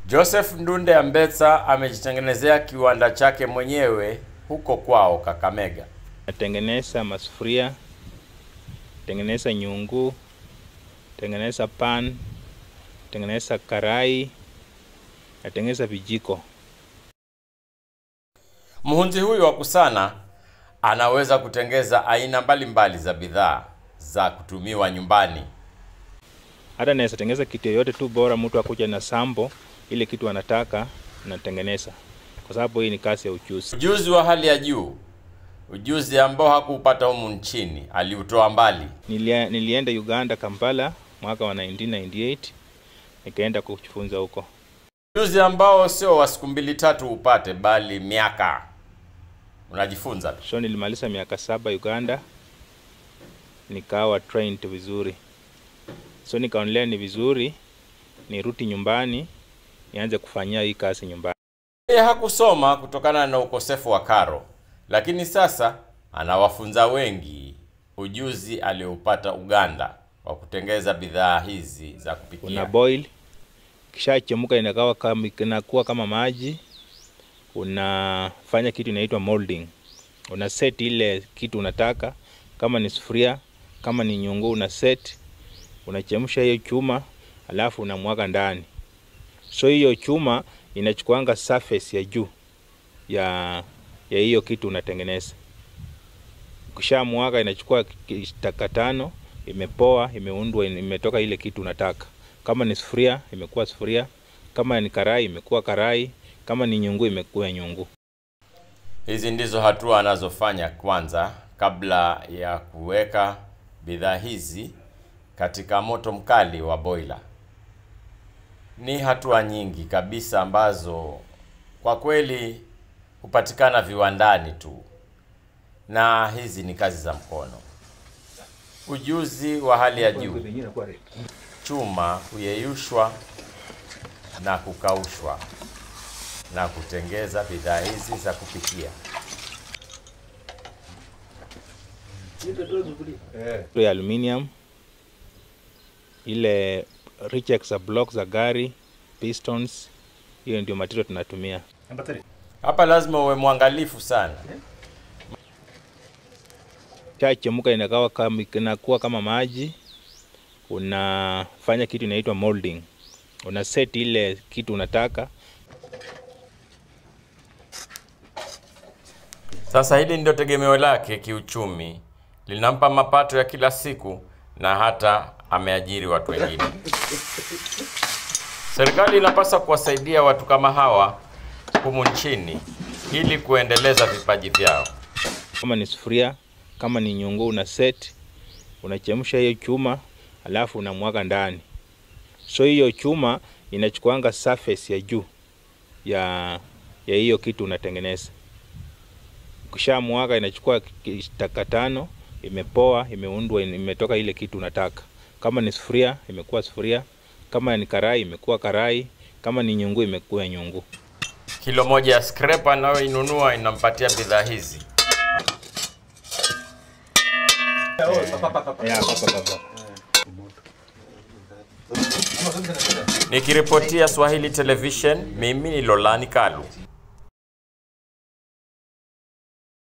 Joseph Ndunde Ambetsa amejitengenezea kiwanda chake mwenyewe huko kwao Kakamega. Natengeneza masufuria, tengeneza nyungu, tengeneza pan, tengeneza karai, natengeneza vijiko. Mhunzi huyu wa Kusana anaweza kutengeza aina mbalimbali za bidhaa za kutumiwa nyumbani. Hata naweza tengeneza kitu yoyote tu, bora mtu akuja na sambo ile kitu anataka natengeneza, kwa sababu hii ni kazi ya ujuzi. Ujuzi wa hali ya juu, ujuzi ambao hakuupata humu nchini, aliutoa mbali. Nilia, nilienda Uganda Kampala mwaka wa 1998 nikaenda kujifunza huko. Ujuzi ambao sio wa siku mbili tatu upate, bali miaka unajifunza tu. So nilimaliza miaka saba Uganda, nikawa trained vizuri, so nikaonelea ni vizuri nirudi nyumbani nianze kufanyia hii kazi nyumbani. Yeye hakusoma kutokana na ukosefu wa karo, lakini sasa anawafunza wengi ujuzi alioupata Uganda wa kutengeza bidhaa hizi za Una kupikia. boil, kishachemka inakawa kama inakuwa kama maji, unafanya kitu inaitwa molding. Una set ile kitu unataka, kama ni sufuria, kama ni nyungu, una set, unachemsha hiyo chuma, alafu unamwaga ndani. So hiyo chuma inachukuanga surface ya juu ya ya hiyo kitu unatengeneza. Ukishamwaga inachukua ki- taka tano, imepoa, imeundwa, imetoka ile kitu unataka. Kama ni sufuria, imekuwa sufuria. Kama ni karai, imekuwa karai. Kama ni nyungu, imekuwa nyungu. Hizi ndizo hatua anazofanya kwanza kabla ya kuweka bidhaa hizi katika moto mkali wa boiler. Ni hatua nyingi kabisa ambazo kwa kweli hupatikana viwandani tu, na hizi ni kazi za mkono, ujuzi wa hali ya juu. Chuma huyeyushwa na kukaushwa na kutengeza bidhaa hizi za kupikia. ya aluminium, ile rejects za blocks za gari, pistons, hiyo ndio material tunatumia. Hapa lazima uwe mwangalifu sana. Chachemka inakawa kama inakuwa kama maji, unafanya kitu inaitwa molding. Una set ile kitu unataka, Sasa hili ndio tegemeo lake kiuchumi, linampa mapato ya kila siku na hata ameajiri watu wengine. Serikali inapaswa kuwasaidia watu kama hawa humu nchini ili kuendeleza vipaji vyao. kama ni sufuria, kama ni nyungu, una set, unachemsha hiyo chuma, alafu unamwaga ndani. So hiyo chuma inachukuanga surface ya juu ya ya hiyo kitu unatengeneza. Ukishamwaga inachukua ki- taka tano, imepoa, imeundwa, imetoka ile kitu unataka. Kama ni sufuria, imekuwa sufuria. Kama ni karai, imekuwa karai. Kama ni nyungu, imekuwa nyungu. Kilo moja ya scrap anayoinunua inampatia bidhaa hizi. Nikiripotia Swahili Television, mimi ni Lolani Kalu.